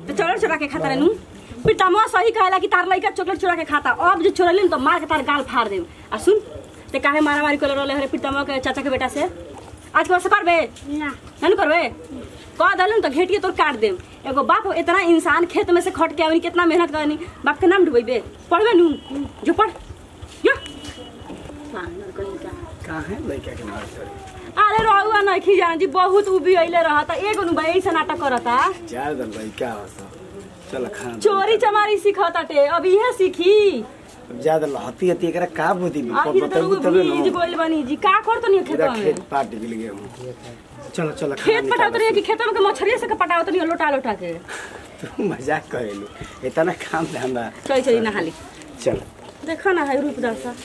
तो चोर चोरा के खाता रहनू फिर तमा सही कहला कि तार लइका चॉकलेट चोरा के खाता अब जो चोरलिन तो मार के तार गाल फाड़ देम आ सुन ते काहे मारा मारी कर रहले हरे प्रीतमा के चाचा के बेटा से आज वर्ष करबे ना नन करबे कह दलन तो घेटिए तोर काट देम एगो बाप इतना इंसान खेत में से खट के आवी कितना मेहनत करनी बाप के नाम डुबेबे पढ़बे नू जो पढ़ यो पागल कहीं का काहे लइका के मार करे अरे रहुआ नहीं जान जी बहुत उबी अइले रहता एगो नु भाई से नाटक करता चार दल लइका हस चल खाना चोरी चमारी सिखताटे अब इहे सीखी अब ज्यादा लहती हती एकरा का बुद्धि आखिर तो बताबू रहुआ तबे बीज न बोल बनी जी का करतो नहीं खेत पूरा में खेत पाट गिल गए हूँ चलो चलो खाना खेत पटावत निकालो। रही कि खेत में के मछरिया से के पटावत नहीं लोटा लोटा के तू मजाक करेलू इतना काम धंधा चली चली नहाली चल देखो ना है रूप दासा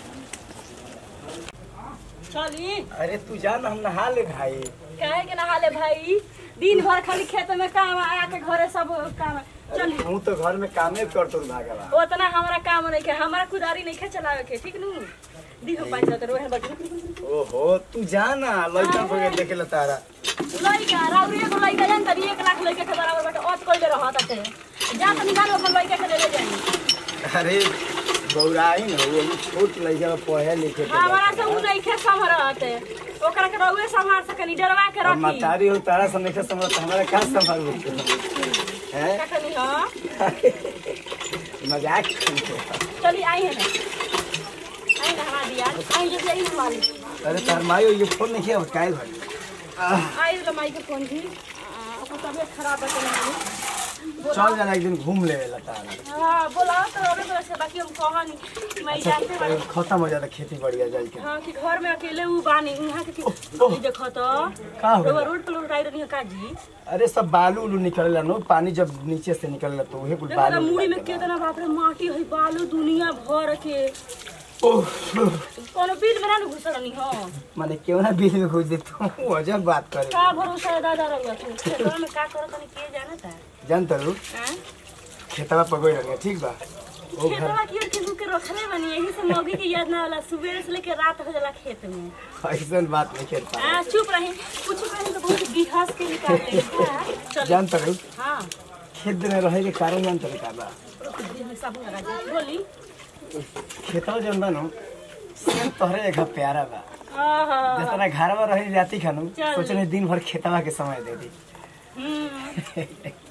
चली अरे तू जान हम नहा ले भाई काहे के नहाले भाई दिन भर खाली खेत में काम आके घरे सब काम चली हूँ तो घर में कामे कर तो भागवा उतना हमारा काम नहीं के हमारा कुदारी नहीं के चलावे के ठीक नू दिहो पाँच तो रोहे बटू ओहो तू जाना लइका को देखे ला तारा लइका राउरी एगो लइका जान तरी एक लाख लइका के बराबर बाटे अत कइले रहत ताटे जा त निकाल अपन लइका के ले ले जाई अरे बौराई न वो अभी छोट लइका पढ़े लिखे के हमारा से बा। उ नहीं खे संभरत ओकरा के रउए संभाल सकनी डरवा के अब रखी मतारी हो तारा से नहीं समझ हमारा का संभाल है कखनी हां मजाक करते। चली आई है ना आई ना हमारा दिया आई जब आई माली अरे तार मायो ये फोन नहीं किया काय भाई आई ल माई के फोन थी अपन तबियत खराब है तो चल जाना एक दिन घूम ले ला तारा हां बोला तो अबे बोला से बाकी हम कहानी मैं जानते अच्छा बानी खत्म हो जाता खेती बढ़िया जाए के हाँ कि घर में अकेले उ बानी यहाँ के ओह। कि देखो तो का हो रउआ गया? रोड पर लुटाई रही का जी अरे सब बालू उलू निकलेला नो पानी जब नीचे से निकलेला तो वही कुल देखो ना बालू मुड़ी में निकलेला। कितना बाप रे माटी है बालू दुनिया भर के ओह, कोनो बीज में ना न घुसल नहीं हो माने क्यों ना बिल में घुस दे तू अजब बात करे का भरोसा है दादा रउआ तू खेतवा में का करत नहीं के जानता जान तरू हां खेतवा पकड़ रहे ठीक बा ओ घर खेतवा की ओर के के रखले बनी यही से मौगी के याद ना होला सुबह से लेके रात हो जाला खेत में ऐसा बात नहीं खेत पा हां चुप रही कुछ कहीं तो बहुत बिहास के निकालते हैं चल जान तरू हां खेत में रहे के कारण जान तरू का बा साबुन लगा दे बोली खेतवा जन बा नो सेम तोहरे एक प्यारा बा आहा जितना घरवा रही जाती खानू चल। सोचने दिन भर खेतवा के समय दे दी हम्म।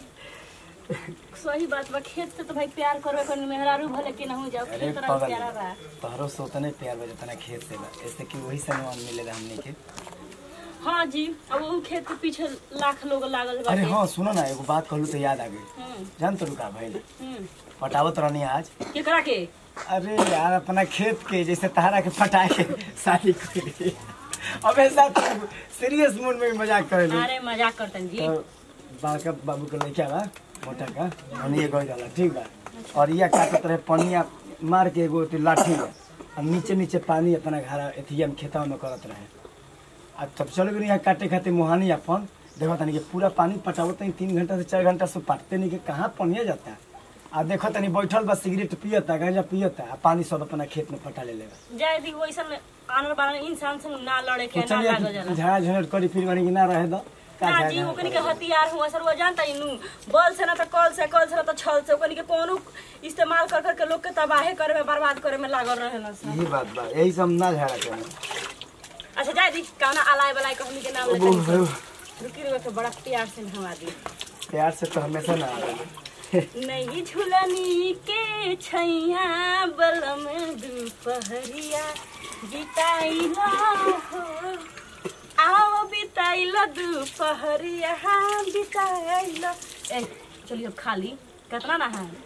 सही बात बा खेत से तो भाई प्यार करबे कर मेहरारू भले के ना हो जाओ अरे खेत तरह पगल प्यारा बा तोहरो से उतने प्यार बा जितना खेत से बा ऐसे कि वही सम्मान मिलेला हमने के हाँ जी अब वो खेत के पीछे लाख लोग लागल बा अरे हाँ सुनो ना एगो बात कहलू तो याद आ गई हम्म जान तरू का भाई हम्म पटावत रहनी आज केकरा के अरे यार अपना खेत के जैसे तहरा के पटा के शादी कर ली अब ऐसा सीरियस मूड में भी मजाक करे ली अरे मजाक करतन जी तो बाका बाबू के लड़का बा मोटा का हनी एगो जाला ठीक बा और यह काटत रहे पनिया मार के एगो अथी लाठी में और नीचे नीचे पानी अपना घर एथिया में खेतवा में करत रहे आ तब चल गई यहाँ काटे खाते मुहानी अपन देखो तनी के पूरा पानी पटावत नहीं तीन घंटा से चार घंटा से पाटते नहीं के कहाँ पनिया जाता है आ देखो तनी बैठल बा सिगरेट पियता गांजा पियता आ पानी सब अपना खेत में पटा ले लेगा जाय दी वैसन आनर बानर इंसान संग ना लड़े के तो ना लागो चलिए जाला झाड़ा झंझट करी फिर बनी कि ना रहे दो का ना झाड़ा जी झंझट ओकनी के करी? हथियार हुआ सर वो जानता ही नू बल से ना तो कल से कल से ना तो छल से ओकनी के कोनो इस्तेमाल कर कर के लोग के तबाहे करे में बर्बाद करे में लागल रहे ना सब यही बात बा यही सब ना झाड़ा करें अच्छा जाय दी कौना अलाय बलाय कहनी के नाम ओह, लेते ओह, रुकी रुकी के बड़ा प्यार से नहवा दी प्यार से तो हमेशा ना आवे नहीं झुलनी के छैया बलम दुपहरिया बिताइला हो आओ बिताइला दुपहरिया बिताइला ए चलिए अब खाली कितना ना है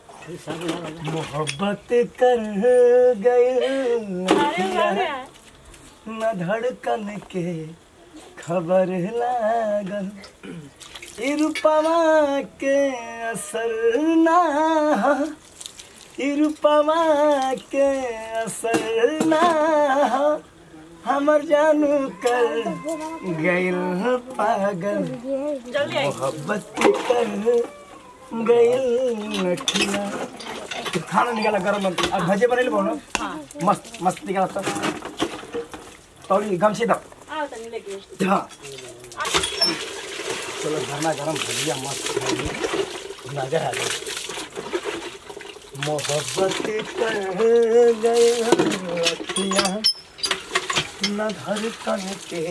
मोहब्बत कर गए अरे बाबा न धड़कन के खबर लागल इरुपमा के असर ना ह, इरुपमा के असर ना ह, हमर जानू कर गइल पागल जल्दी आई मोहब्बत कर गइल नखिया खाना निकाला गरम मत अब भजे बनेले बोलो हाँ मस्त मस्त निकाला तो तौली गमछी दो आओ तनी लेके हाँ चलो गरमा गरम भजिया मस्त खाइए मजा आ गई मोहब्बत कर गए रतिया न धड़कन के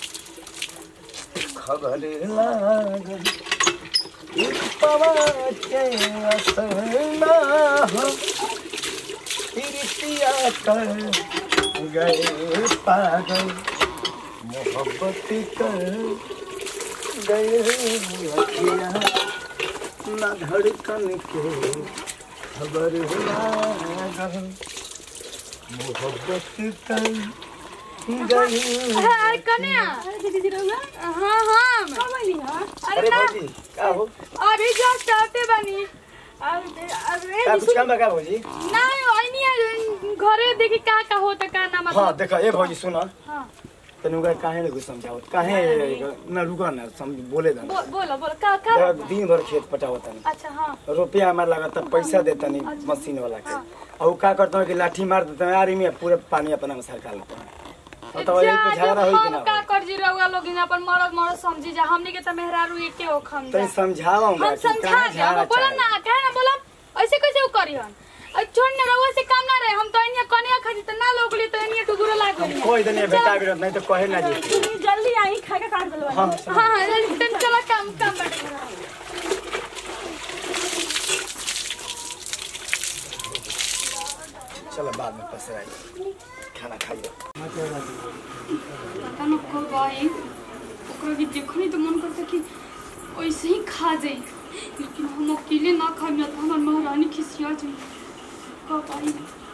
खबर लागल एक पवा के असर ना हो प्रीतिया कर गए पागल मोहब्बत कर गए रतिया न धड़कन के खबर लागल मोहब्बत कर गई अरे कन्या अरे दीदी रहुआ हाँ हाँ कब आइली हां अरे अरे ना भौजी का हो अभी जस्ट आते बनी अरे अरे का कुछ काम बा का भौजी नहीं ओइनी है, घरे देखी का का होता का ना हाँ मतलब देखा ए भौजी सुन हाँ तने उनका काहे नहीं कुछ समझावत काहे ना रुका ना समझ बोले दा बो, बोलो बोलो का का देखा, दिन भर खेत पटावत तनी अच्छा हाँ रुपया हमारा लगाता पैसा देता नहीं मशीन वाला के और वो का करता हूँ कि लाठी मार देता है यार में पूरे पानी अपना में सरका लेता है तो यही पे जा, झगड़ा जब होई कि हम ना का कर जी रहुआ लोग यहाँ पर मरद मरद समझी जा हमने के त मेहरारू एके हो खम जा तो समझावा हम कि समझा काहे दे हम झगड़ा बोला चाहे ना कहे ना बोला ऐसे कैसे वो करी हन अरे छोड़ ना रहुआ से काम ना रहे हम तो इन्हें कन्या खाती तो ना लोग ली तो इन्हें टुगुरो लाग हम गई कोई दिन बेटा भी नहीं तो कहे ना जी तुम जल्दी आई खा के काट दलवा हाँ हाँ हाँ जल्दी तन चला काम काम बैठे चलो बाद में पसराई खाना खाइए पता न कब आई ओकरा के देखनी तो मन करता कि वैसे ही खा जाई लेकिन हम अकेले ना खाई ना तो हमार महारानी खिसिया जाई कब आई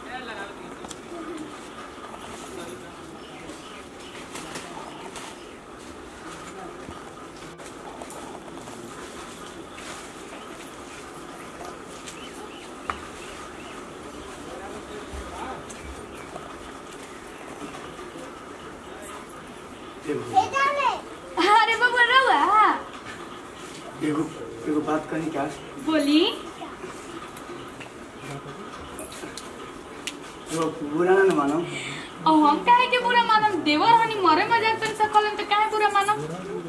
अरे बाबू रहुआ एगो एगो बात कही क्या बोली जो बुरा ना मानो और हम काहे के बुरा मानम देवर हनी मरे मजाक तन सकलन तो काहे बुरा मानम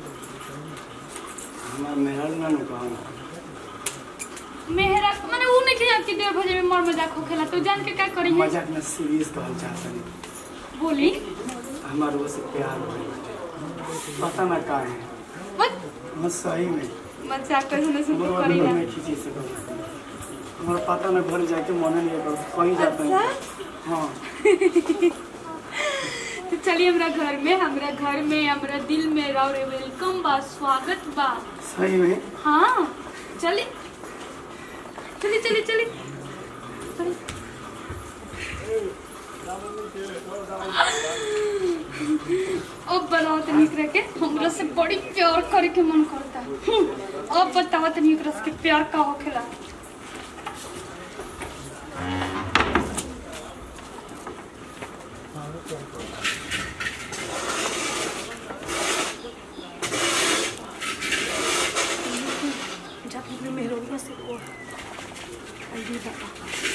हमार मेहर ना नु कहो मेहरा माने ऊ नहीं किया कि देवर भजे में मर मजाक होखेला तो जान के का करी है मजाक में सीरियस कहल चाहत बोली हमार वो से प्यार हो पता ना का है मत मैं सही में मजाक कर सुने सुन हमारा करी दिल ना में खींची से हमारा पता ना घर जाके मन नहीं कर कहीं जाते हैं हाँ तो चलिए हमरा घर में हमरा घर में हमरा दिल में रहो वेलकम बा स्वागत बा सही में हाँ चलिए चलिए चलिए चलिए चलिए। अब बनाओ तनी एकरा के हमरा से बड़ी प्यार करे के मन करता हम्म, अब बताओ तनी एकरा से प्यार का होखेला जाके अपने मेहरोनिया से को अरे बाबा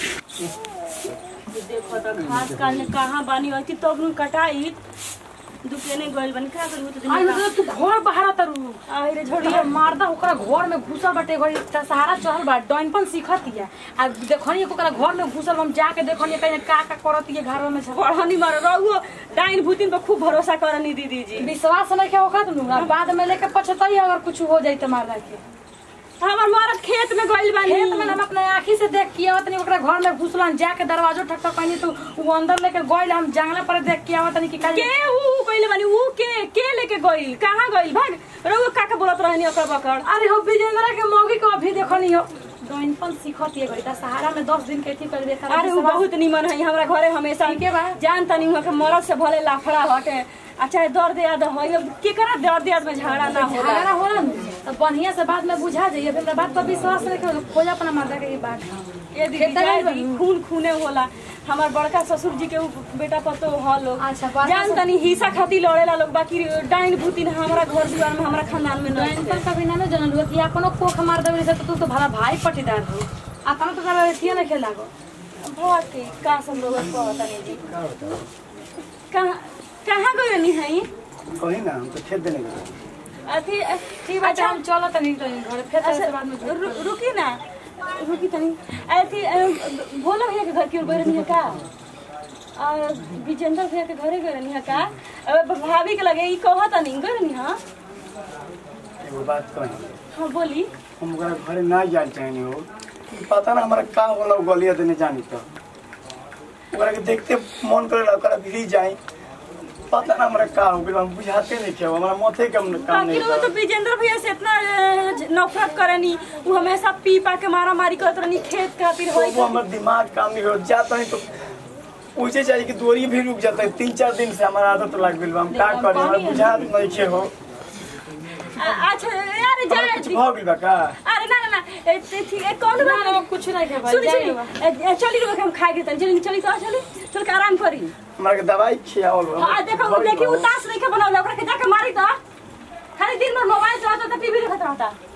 ये देखो तो खास काल ने कहाँ बानी होती तब नु कटाई दुकेने गइल बन का करू तो आई दिन मतलब तू घर बाहर तरु आई रे छोड़िए झोड़िया मारदा ओकरा घर में घुसल बाटे घड़ी त सहारा चढ़ल बा डॉइनपन सीखतिया आ देखनी ओकरा घर में घुसल हम जाके देखनी कहीं का का करतिए घर में झगड़ा पढ़नी मार रहुओ डाइन भूतिन पर खूब भरोसा करनी दीदी जी विश्वास नहीं क्या होगा तुम बाद में लेके पछताई अगर कुछ हो जाई तो मारदा के हमर मरद खेत में गइल बानी खेत में हम अपने आँखी से देख के आवत नहीं ओकरा घर में घुसलन जाके दरवाजो ठक ठक कहीं तो वो अंदर लेके गइल हम जंगला पर देख के आवत नहीं कि के का ऊ कइले बानी ऊ के के लेके गइल कहाँ गइल भाग रहुओ काका बोलत रहनी ओकर बकड़ अरे हो विजेंद्र के मौगी को अभी देखनी हो डॉइनपन सीखतिए घड़ी त सहारा में 10 दिन के थी कर देखा अरे ऊ बहुत निमन है हमरा घरे हमेशा ठीके बा। जान तनी हुआ के मरद से भले लाफड़ा हटे अच्छा दर्द याद है केकरा दर्द याद में झगड़ा ना होला झगड़ा होला न तो बढ़िया से बाद में बुझा जाइए फिर बात पर विश्वास रखे खोज अपना मर्दा के ये बात ये दीदी खेत में जाए बनी। दी, खून खूने होला हमार बड़का ससुर जी के ऊ बेटा पतो ह लोग अच्छा, बड़का जान ससुर- तनी हिस्सा खाती लड़ेला लोग बाकी डाइन भूतिन हमरा घर दुआर में हमरा खानदान में नहीं डॉइनपन कभी ना जनल हुआ कि अपनो कोख मार देवे से तो तू तो भला भाई पटीदार हो अपनो तो करा एथिए ना खेला गो बहुत के का सब लोग कहता नहीं जी कहाँ कहाँ गइल नहीं है कहीं ना हम तो खेत देने गए अथी अ, ठीक बा अच्छा हम चलत नहीं तो घर फिर अच्छा से बाद में जो- रु- रुकी ना रुकी तनी अथी अ, भोला भैया के घर की ओर गए रहनी है का आ, विजेंद्र भैया के घरे गए रहनी है का अब भाभी के लगे ई कहत नहीं गए रहनी हाँ एगो बात कही हाँ बोली हम ओकरा घरे ना जाए चाहनी हो क्योंकि पता ना हमारा का होला उ गलिया देने जानी तो ओकरा के देखते मन करे ओकरा भी जाए पता ना हमरा का हो गइल हम बुझाते नहीं क्या हमारा माथे कम काम नहीं आखिर वो तो कर विजेंद्र भैया से इतना अ, नफरत करनी वो हमेशा पी पा के मारा मारी करत रहनी खेत खातिर होई वो हमर दिमाग काम नहीं हो जाता है तो पूछे चाहिए कि दूरी भी रुक जाता है तीन चार दिन से हमारा आदत लग गइल बा हम का करें हमरा बुझात नहीं के हो अ- अच्छा अरे हमरा जाए कुछ भ गइल बा का अरे ना ना ना ए, ते- ठीक है कौन ना बात ना कुछ नहीं के भाई सुनी जाइए सुनी बा। ए, ए, चली रुक हम खाए के तनी चली चली तो चली चल के आराम करी हमरा के दवाई खियावल बा। आ देखो वो देखी उतास नहीं के बनावले ओकरा के जाके मारी तो खाली दिन भर मोबाइल चलाता था टीवी देखत रहता